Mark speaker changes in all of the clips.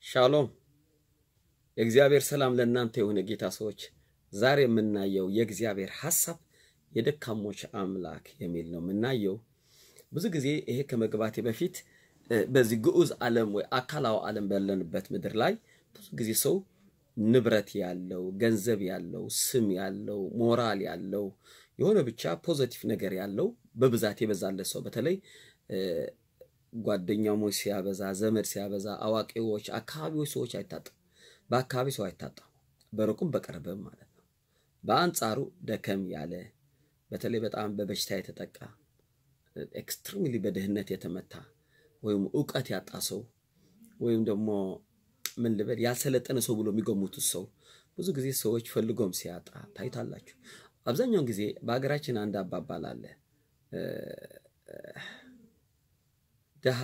Speaker 1: ሻሎም የእግዚአብሔር ሰላም ለእናንተ የሆነ ጌታ ሰዎች፣ ዛሬ የምናየው የእግዚአብሔር ሐሳብ የደካሞች አምላክ የሚል ነው የምናየው። ብዙ ጊዜ ይሄ ከመግባቴ በፊት በዚህ ግዑዝ ዓለም ወይ አካላዊ ዓለም ባለንበት ምድር ላይ ብዙ ጊዜ ሰው ንብረት ያለው ገንዘብ ያለው ስም ያለው ሞራል ያለው የሆነ ብቻ ፖዘቲቭ ነገር ያለው በብዛት የበዛለት ሰው በተለይ ጓደኛሞች ሲያበዛ፣ ዘመድ ሲያበዛ፣ አዋቂዎች፣ አካባቢዎች ሰዎች አይታጣም። በአካባቢ ሰው አይታጣም፣ በሩቁም በቅርብም ማለት ነው። በአንጻሩ ደከም ያለ በተለይ በጣም በበሽታ የተጠቃ ኤክስትሪምሊ በድህነት የተመታ ወይም እውቀት ያጣ ሰው ወይም ደግሞ ምን ልበል ያልሰለጠነ ሰው ብሎ የሚገሙቱት ሰው ብዙ ጊዜ ሰዎች ፈልጎም ሲያጣ ታይታላችሁ። አብዛኛውን ጊዜ በሀገራችን አንድ አባባል አለ። ድሃ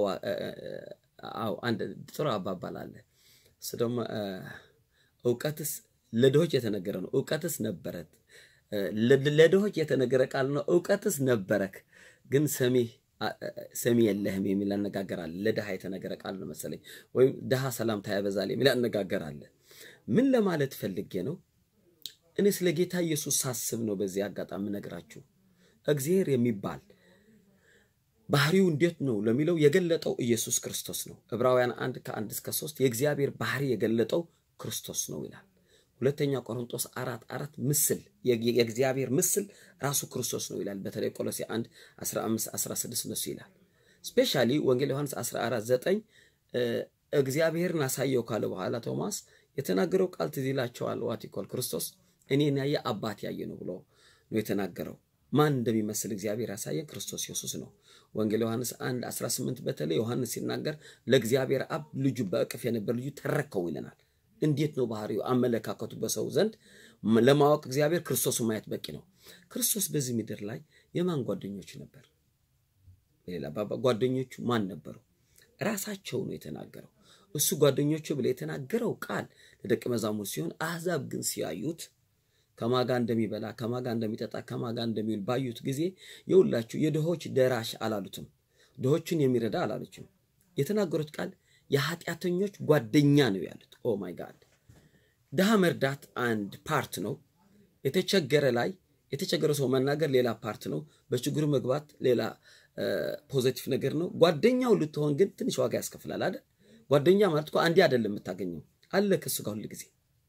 Speaker 1: አንድ ጥሩ አባባል አለ። እሱ ደግሞ እውቀትስ ለድሆች የተነገረ ነው። እውቀትስ ነበረት ለድሆች የተነገረ ቃል ነው። እውቀትስ ነበረክ ግን ሰሚ ሰሚ የለህም የሚል አነጋገር አለ። ለድሃ የተነገረ ቃል ነው መሰለኝ። ወይም ድሃ ሰላምታ ያበዛል የሚል አነጋገር አለ። ምን ለማለት ፈልጌ ነው? እኔ ስለ ጌታ ኢየሱስ ሳስብ ነው በዚህ አጋጣሚ ነግራችሁ። እግዚአብሔር የሚባል ባህሪው እንዴት ነው ለሚለው የገለጠው ኢየሱስ ክርስቶስ ነው። ዕብራውያን አንድ ከአንድ እስከ ሶስት የእግዚአብሔር ባህሪ የገለጠው ክርስቶስ ነው ይላል። ሁለተኛ ቆሮንቶስ አራት አራት ምስል የእግዚአብሔር ምስል ራሱ ክርስቶስ ነው ይላል። በተለይ ቆሎሴ 1 15 16 እነሱ ይላል። ስፔሻሊ ወንጌል ዮሐንስ 14 9 እግዚአብሔርን አሳየው ካለ በኋላ ቶማስ የተናገረው ቃል ትዝ ይላቸዋል። ዋቲኮል ክርስቶስ እኔን ያየ አባት ያየ ነው ብሎ ነው የተናገረው። ማን እንደሚመስል እግዚአብሔር ያሳየ ክርስቶስ ኢየሱስ ነው። ወንጌል ዮሐንስ 1 18 በተለይ ዮሐንስ ሲናገር ለእግዚአብሔር አብ ልጁ በእቅፍ የነበር ልጁ ተረከው ይለናል። እንዴት ነው ባህሪው አመለካከቱ በሰው ዘንድ ለማወቅ እግዚአብሔር ክርስቶስን ማየት በቂ ነው። ክርስቶስ በዚህ ምድር ላይ የማን ጓደኞች ነበር? ሌላ ባባ ጓደኞቹ ማን ነበሩ? ራሳቸው ነው የተናገረው። እሱ ጓደኞቹ ብለ የተናገረው ቃል ለደቀ መዛሙርት ሲሆን አሕዛብ ግን ሲያዩት ከማጋ እንደሚበላ ከማጋ እንደሚጠጣ ከማጋ እንደሚውል ባዩት ጊዜ የሁላችሁ የድሆች ደራሽ አላሉትም። ድሆችን የሚረዳ አላሉችም። የተናገሩት ቃል የኃጢአተኞች ጓደኛ ነው ያሉት። ኦ ማይ ጋድ ድሃ መርዳት አንድ ፓርት ነው። የተቸገረ ላይ የተቸገረ ሰው መናገር ሌላ ፓርት ነው። በችግሩ መግባት ሌላ ፖዘቲቭ ነገር ነው። ጓደኛው ልትሆን ግን ትንሽ ዋጋ ያስከፍላል አይደል? ጓደኛ ማለት እኮ አንዴ አይደለም የምታገኘው አለ ከሱ ጋር ሁል ጊዜ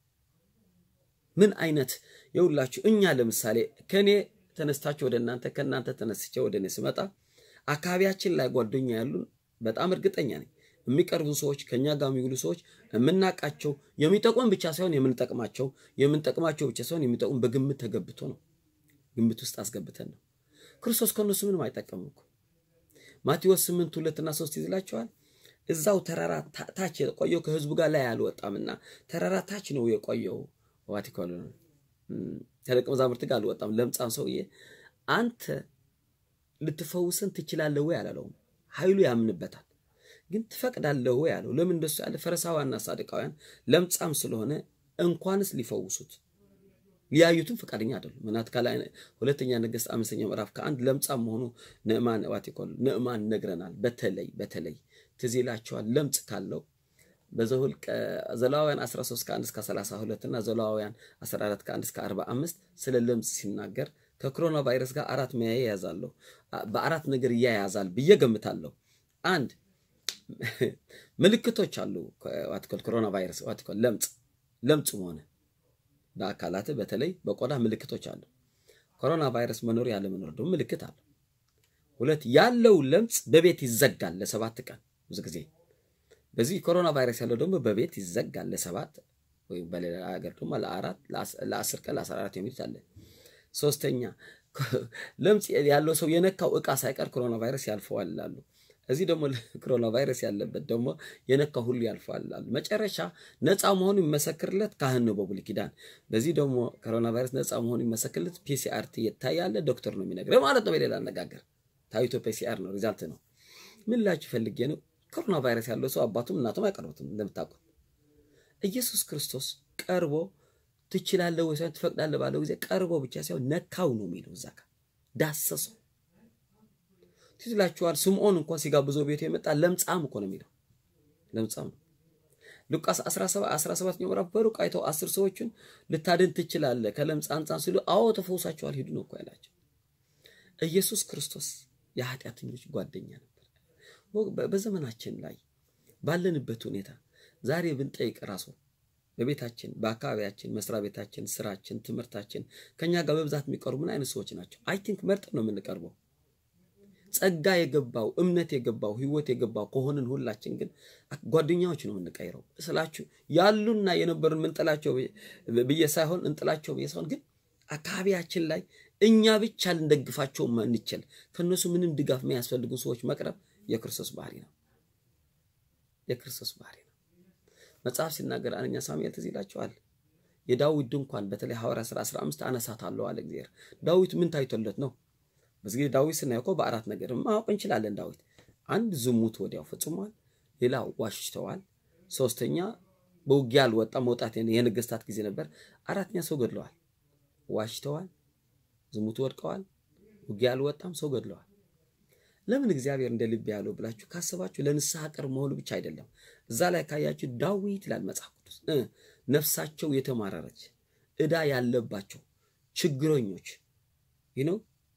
Speaker 1: ምን አይነት የሁላችሁ እኛ ለምሳሌ ከኔ ተነስታችሁ ወደ እናንተ ከእናንተ ተነስቼ ወደ እኔ ስመጣ አካባቢያችን ላይ ጓደኛ ያሉን በጣም እርግጠኛ ነኝ የሚቀርቡ ሰዎች ከኛ ጋር የሚውሉ ሰዎች የምናውቃቸው የሚጠቅሙን ብቻ ሳይሆን የምንጠቅማቸው የምንጠቅማቸው ብቻ ሳይሆን የሚጠቅሙን በግምት ተገብቶ ነው። ግምት ውስጥ አስገብተን ነው። ክርስቶስ ከእነሱ ምንም አይጠቀምም እኮ ማቴዎስ ስምንት ሁለትና ሶስት ይዝላቸዋል። እዛው ተራራ ታች የቆየው ከህዝቡ ጋር ላይ አልወጣምና ተራራ ታች ነው የቆየው። ዋቲኮል ከደቀ መዛሙርት ጋር አልወጣም። ለምጻም ሰውዬ አንተ ልትፈውሰን ትችላለህ ወይ አላለውም። ኃይሉ ያምንበታል ግን ትፈቅዳለህ ወይ አለው። ለምን እንደሱ ያለ ፈሪሳውያንና ሳዱቃውያን ለምጻም ስለሆነ እንኳንስ ሊፈውሱት ሊያዩትም ፈቃደኛ አይደሉም። ምናት ካላይ ሁለተኛ ነገሥት አምስተኛ ምዕራፍ ከአንድ ለምጻም መሆኑ ንዕማን ዋቲኮል ንዕማን ነግረናል። በተለይ በተለይ ትዝ ይላቸዋል ለምጽ ካለው በዘኍልቍ ዘሌዋውያን 13 ከ1 እስከ 32 እና ዘሌዋውያን 14 ከ1 እስከ 45 ስለ ለምጽ ሲናገር ከኮሮና ቫይረስ ጋር አራት መያያዛለሁ በአራት ነገር እያያዛል ብዬ ገምታለሁ። አንድ ምልክቶች አሉ። ዋትኮል ኮሮና ቫይረስ ዋትኮል ለምጽ ለምጽ ሆነ በአካላት በተለይ በቆዳ ምልክቶች አሉ። ኮሮና ቫይረስ መኖር ያለ መኖር ደግሞ ምልክት አለው። ሁለት ያለው ለምጽ በቤት ይዘጋል ለሰባት ቀን ብዙ ጊዜ በዚህ ኮሮና ቫይረስ ያለው ደግሞ በቤት ይዘጋል ለሰባት ወይም በሌላ ሀገር ደግሞ ለአራት ለአስር ቀን ለአስራ አራት የሚሉት አለ። ሶስተኛ ለምጽ ያለው ሰው የነካው እቃ ሳይቀር ኮሮና ቫይረስ ያልፈዋል ይላሉ። እዚህ ደግሞ ኮሮና ቫይረስ ያለበት ደግሞ የነካው ሁሉ ያልፈዋል ይላሉ። መጨረሻ ነፃ መሆኑ የሚመሰክርለት ካህን ነው በብሉይ ኪዳን። በዚህ ደግሞ ኮሮና ቫይረስ ነፃ መሆኑ የሚመሰክርለት ፒሲአር ይታያለ ዶክተር ነው የሚነግረው ማለት ነው። በሌላ አነጋገር ታይቶ ፒሲአር ነው ሪዛልት ነው። ምን ላችሁ ፈልጌ ነው ኮሮና ቫይረስ ያለው ሰው አባቱም እናቱም አይቀርቡትም። እንደምታውቁት ኢየሱስ ክርስቶስ ቀርቦ ትችላለህ ወይ ሳይሆን ትፈቅዳለህ ባለው ጊዜ ቀርቦ ብቻ ሳይሆን ነካው ነው የሚለው እዛ ጋር ዳሰሰው። ትዝ ይላችኋል። ስምዖን እንኳን ሲጋብዘው ቤቱ የመጣ ለምጻም እኮ ነው የሚለው ለምጻም ነው። ሉቃስ 17 ምዕራፍ በሩቅ አይተው አስር ሰዎችን ልታድን ትችላለህ ከለምጽ አንጻን ሲሉ አዎ ተፈውሳቸዋል፣ ሂዱ ነው እኮ ያላቸው። ኢየሱስ ክርስቶስ የኃጢአተኞች ጓደኛ ነበር። በዘመናችን ላይ ባለንበት ሁኔታ ዛሬ ብንጠይቅ ራሱ በቤታችን፣ በአካባቢያችን፣ መስሪያ ቤታችን፣ ስራችን፣ ትምህርታችን ከኛ ጋር በብዛት የሚቀርቡ ምን አይነት ሰዎች ናቸው? አይ ቲንክ መርጠን ነው የምንቀርበው። ጸጋ የገባው እምነት የገባው ህይወት የገባው ከሆንን ሁላችን ግን ጓደኛዎች ነው የምንቀይረው ስላችሁ ያሉና የነበሩን ምንጥላቸው ብዬ ሳይሆን እንጥላቸው ብዬ ሳይሆን ግን አካባቢያችን ላይ እኛ ብቻ ልንደግፋቸው እንችል ከእነሱ ምንም ድጋፍ የሚያስፈልጉ ሰዎች መቅረብ የክርስቶስ ባህሪ ነው። የክርስቶስ ባህሪ ነው። መጽሐፍ ሲናገር አንደኛ ሳሙኤል ትዝ ይላችኋል። የዳዊት ድንኳን በተለይ ሐዋርያ ሥራ 15 አነሳታለሁ አለ እግዚአብሔር። ዳዊት ምን ታይቶለት ነው? በዚህ ጊዜ ዳዊት ስናየው እኮ በአራት ነገር ማወቅ እንችላለን። ዳዊት አንድ ዝሙት ወዲያው ፈጽሟል። ሌላ ዋሽተዋል። ሶስተኛ በውጊያ አልወጣም። መውጣት የነገስታት ጊዜ ነበር። አራተኛ ሰው ገድለዋል። ዋሽተዋል፣ ዝሙት ወድቀዋል፣ ውጊያ አልወጣም፣ ሰው ገድለዋል። ለምን እግዚአብሔር እንደ ልብ ያለው ብላችሁ ካሰባችሁ ለንስሐ ቅርብ መሆኑ ብቻ አይደለም። እዛ ላይ ካያችሁ ዳዊት ይላል መጽሐፍ ቅዱስ ነፍሳቸው የተማረረች ዕዳ ያለባቸው ችግረኞች ነው።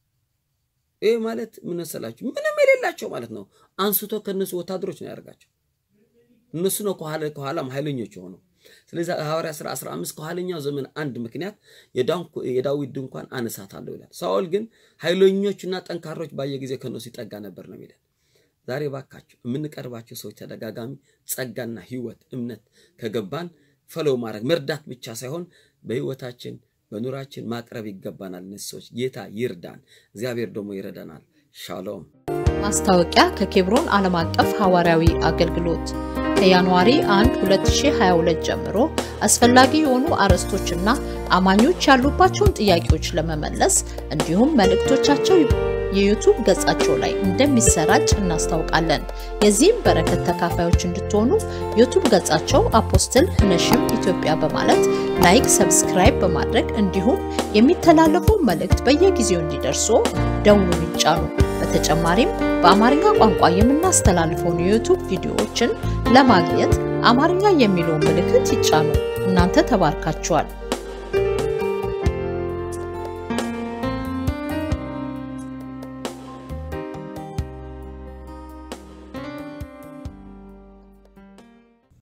Speaker 1: ይህ ማለት ምን መሰላችሁ? ምንም የሌላቸው ማለት ነው። አንስቶ ከነሱ ወታደሮች ነው ያደርጋቸው። እነሱ ነው ከኋላ ከኋላም ኃይለኞች የሆኑ። ስለዚህ ሐዋርያ ሥራ 15 ከኋለኛው ዘመን አንድ ምክንያት የዳዊት ድንኳን አነሳታለሁ ይላል። ሳኦል ግን ኃይለኞችና ጠንካሮች ባየ ጊዜ ከነሱ ይጠጋ ነበር ነው የሚለን። ዛሬ ባካችሁ የምንቀርባቸው ሰዎች ተደጋጋሚ ጸጋና ሕይወት እምነት ከገባን ፈለው ማድረግ መርዳት ብቻ ሳይሆን በሕይወታችን በኑራችን ማቅረብ ይገባናል። እነዚህ ሰዎች ጌታ ይርዳን፣ እግዚአብሔር ደግሞ ይረዳናል። ሻሎም።
Speaker 2: ማስታወቂያ ከኬብሮን ዓለም አቀፍ ሐዋርያዊ አገልግሎት ከጃንዋሪ 1 2022 ጀምሮ አስፈላጊ የሆኑ አርዕስቶችና አማኞች ያሉባቸውን ጥያቄዎች ለመመለስ እንዲሁም መልእክቶቻቸው የዩቱብ ገጻቸው ላይ እንደሚሰራጭ እናስታውቃለን። የዚህም በረከት ተካፋዮች እንድትሆኑ ዩቱብ ገጻቸው አፖስትል ነሽም ኢትዮጵያ በማለት ላይክ፣ ሰብስክራይብ በማድረግ እንዲሁም የሚተላለፉ መልእክት በየጊዜው እንዲደርሱ ደውሉን ይጫኑ። በተጨማሪም በአማርኛ ቋንቋ የምናስተላልፈውን የዩቱብ ቪዲዮዎችን ለማግኘት አማርኛ የሚለውን ምልክት ይጫኑ። እናንተ ተባርካችኋል።